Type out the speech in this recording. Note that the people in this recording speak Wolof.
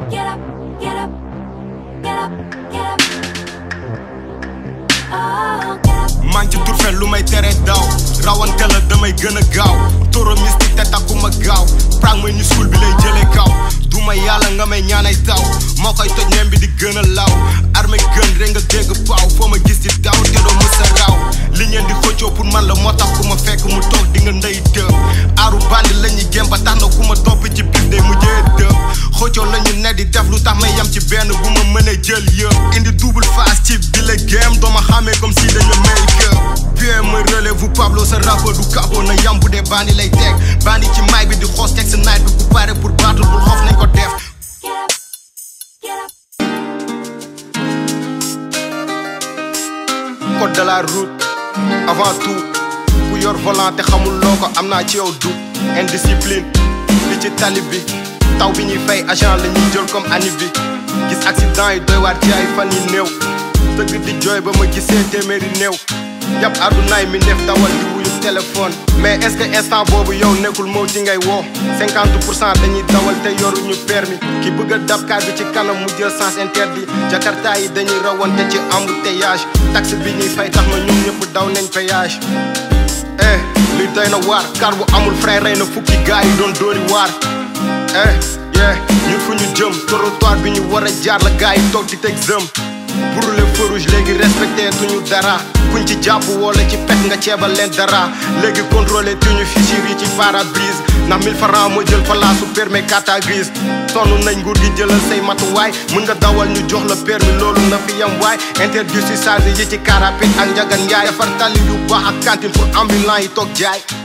get up, get up, get up, get up. Oh, get up. maa ngi ci turfen lu may tere daw rawante la damay gën a gaaw toro mystique te takkuma gaaw prang may ni suul bi lay jëlee kaw duma yàlla nga may ñaanay taw moo koy toj nem bi di gën a law armé gën rek nga dégg paaw foo ma gis ci daw te doo mësa raw li ngeen di xëccoo pour man la moo tax ku ma fekk mu toog di nga ndey dëb aaru bandi la ñuy gém ba tax na ku ma topp ci bis day mujjee dëb xëccoo la ñu ne di def lu tax may yam ci benn bu ma mënee jël yëpp indi double face ci bi la gém doo ma xàmmee comme si dañu may gëm bien ma relève Pablo sa rappeur du capo na yam bu dee bandi lay teg bandi ci mic bi di xoos teg sa night bi ku pare pour battle bul xoof nañ ko def Get up, get up. code de la route avant tout ku yor volant te xamul loo ko am naa ci yow du indiscipline li ci tali bi taw bi ñuy fay agent la ñuy jël comme ani bi gis accident yi doy waar ci ay fan yi néew dëgg di jooy ba ma gisee téeméeri néew yàpp àddunaay mi def dawal di wuyu téléphone mais est-ce que instant boobu yow nekkul moo ci ngay woo 50 pour cent dañuy dawal te yoruñu permis ki bëgg a dab kaar bi ci kanam mu jël sens interdit jakarta yi dañuy rawante ci embouteillage taxe bi ñuy fay tax na ñoom ñëpp daw nañ péage eh li doy na waar kar bu amul frein rey na fukki gaay yi doon dóori waar eh yeah ñun fu ñu jëm trottoir bi ñu war a jaar la gaay yi toog di teg zëm pour le feu rouge léegi respecté tuñu dara kuñ ci jàpp wala ci pet nga ceebal leen dara léegi contrôlé tuñu fichier yi ci pare-brise ndax 1000 francs moo jël palaasu permis carte grise sonn nañ nguur gi jëlal say matuwaay mën nga dawal ñu jox la permis loolu na fi yam waay interdit si charge yi ci car rapide ak njagan yaay defar tali yu baax ak cantine pour ambulant yi toog jaay